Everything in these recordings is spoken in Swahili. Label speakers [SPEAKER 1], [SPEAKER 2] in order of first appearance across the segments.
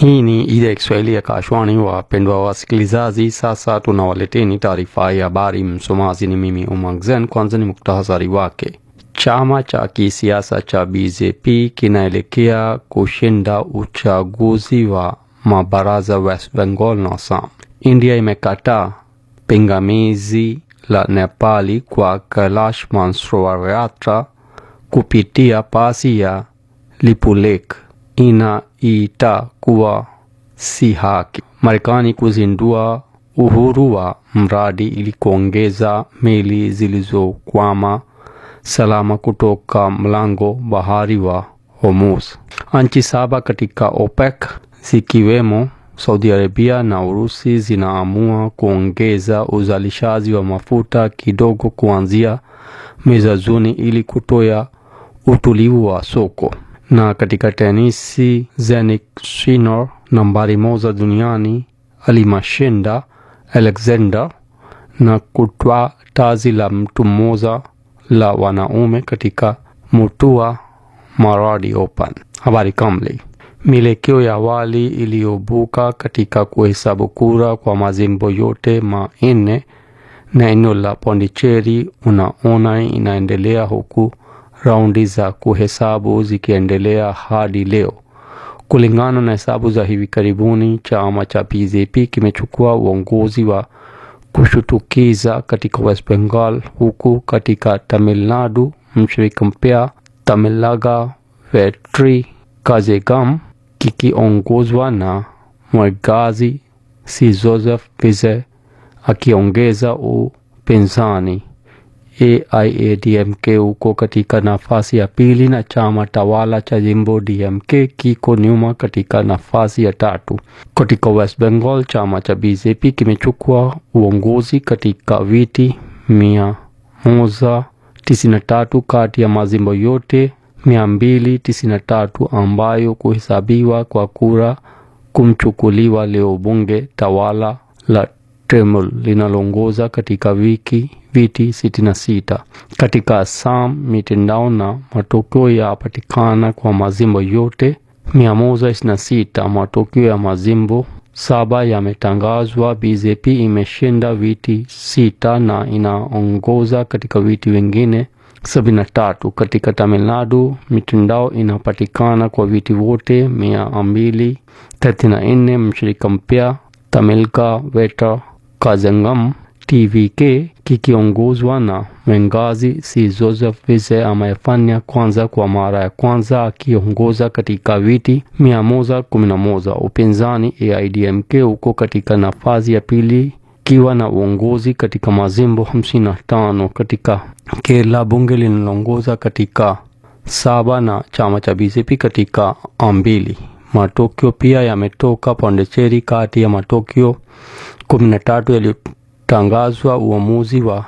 [SPEAKER 1] Hii ni idhaa ya Kiswahili ya Kashwani. Wapendwa wasikilizaji, sasa tunawaleteni taarifa ya habari. Msomaji ni mimi Umang Zen. Kwanza ni muktasari wake. Chama cha kisiasa cha BJP kinaelekea kushinda uchaguzi wa mabaraza West Bengal na Assam. India imekataa pingamizi la Nepali kwa Kailash Mansarovar Yatra kupitia pasi ya Lipulekh inaita kuwa si haki. Marekani kuzindua uhuru wa mradi ili kuongeza meli zilizokwama salama kutoka mlango bahari wa Hormuz. Nchi saba katika OPEC zikiwemo Saudi Arabia na Urusi zinaamua kuongeza uzalishaji wa mafuta kidogo kuanzia mwezi Juni ili kutoa utulivu wa soko. Na katika tenisi, Jannik Sinner nambari moja duniani alimashinda Alexander na kutwaa taji la mtu mmoja la wanaume katika Mutua Maradi Open. Habari kamili. Mielekeo ya awali iliyobuka katika kuhesabu kura kwa majimbo yote manne na eneo la Pondicherry unaona inaendelea huku raundi za kuhesabu zikiendelea hadi leo. Kulingana na hesabu za hivi karibuni, chama cha BJP kimechukua uongozi wa kushutukiza katika West Bengal, huku katika Tamil Nadu mshirika mpya Tamilaga Vetri Kazegam kikiongozwa na Mwigazi si Joseph Vijay akiongeza upinzani. AIADMK uko katika nafasi ya pili na chama tawala cha jimbo DMK kiko nyuma katika nafasi ya tatu. Katika West Bengal, chama cha BJP kimechukua uongozi katika viti mia moja tisini na tatu kati ya majimbo yote mia mbili tisini na tatu ambayo kuhesabiwa kwa kura kumchukuliwa leo. Bunge tawala la Tamil linaloongoza katika wiki viti 66. Katika Assam, mitandao na matokeo yapatikana kwa majimbo yote 126. Matokeo ya majimbo saba yametangazwa. BJP imeshinda viti sita na inaongoza katika viti vingine 73. Katika Tamil Nadu, mitandao inapatikana kwa viti vote 234. Mshirika mpya Tamilka Veta Kazangam TVK kikiongozwa na Mwengazi si Joseph Vijay amefanya kwanza kwa mara ya kwanza akiongoza katika viti 111. Upinzani AIDMK uko katika nafasi ya pili ikiwa na uongozi katika majimbo 55. Katika Kerala, bunge linaloongoza katika saba na chama cha BJP katika mbili. Matokeo pia yametoka Pondicherry. Kati ya matokeo 13 yaliyotangazwa, uamuzi wa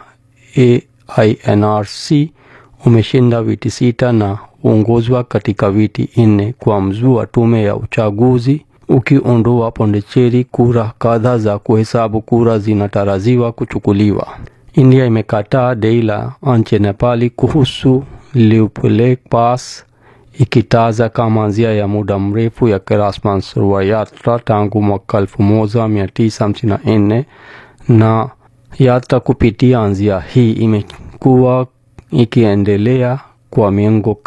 [SPEAKER 1] AINRC umeshinda viti sita na uongozwa katika viti nne kwa mzuu wa tume ya uchaguzi ukiondoa Pondicherry. Kura kadhaa za kuhesabu kura zinatarajiwa kuchukuliwa. India imekataa dai la nchi Nepali kuhusu Lipulekh Pass ikitaja kama njia ya muda mrefu ya Kailash Mansarovar Yatra tangu mwaka 1954 na yatra kupitia njia hii imekuwa ikiendelea kwa miongo